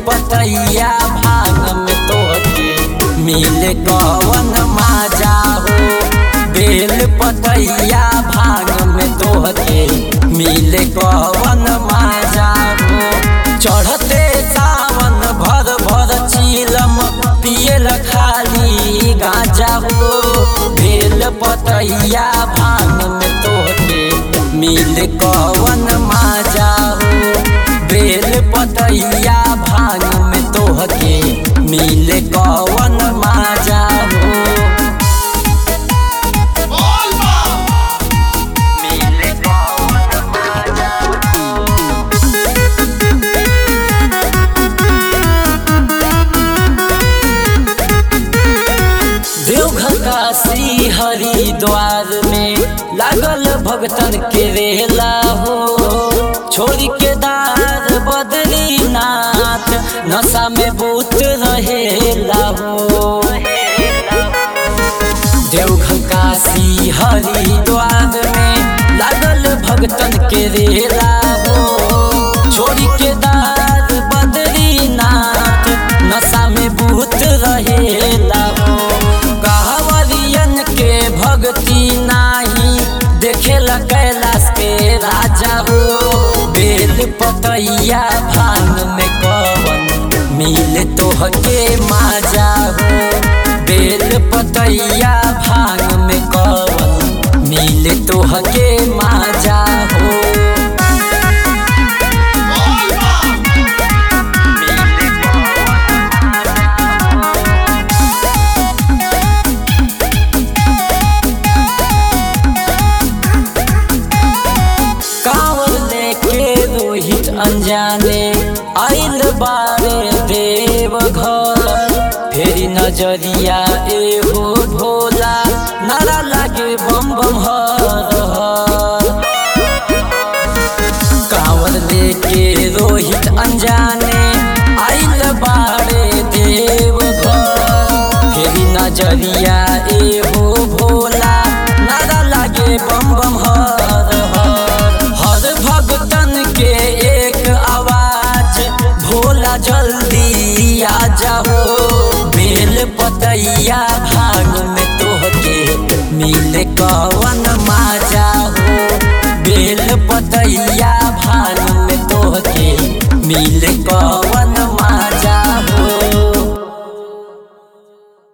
पतैया भांग में तोहके मिले कवन माजा हो बेल पतैया भांग में तोहके मिले कवन माजा हो चढ़ते सावन भर भर चीलम पियल खाली गाजा हो बेल पतैया भांग में तोहके मिल कवन माजा हो बेल पतैया भांग में तोहके मिल कवन माजा हो मिल कवन माजा देवघर काशी हरिद्वार में लागल भगतन के रेला हो छोड़ के दार बद्रीनाथ नशा में बूत रहेला हो देवघर काशी हरिद्वार में लागल भगतन के रेला हो छोड़ के दार बद्रीनाथ नशा में बूत रहेला हो कहवरियन के भक्ति नाही देखेला कैलाश के राजा हो बेल पतैया भांग में कवन मिल तोहके माजा हो बेल पतैया भांग में कवन मिल तोहके माजा हो कांवर लेके रोहित अनजाने आइल बारे देव घर फेरी नजरिया एहो भोला नारा लागे बम बम हर हर कांवर लेके रोहित अनजाने आइल बारे देव घर फेरी नजरिया एहो भोला नारा लागे बम बम हर हर हर भगतन के एक आवाज भोला जल्दी आ जाओ बेल पतैया भाग में तोहके मिले कवन माजा हो बेल पतैया भाग में तोहके मिले कवन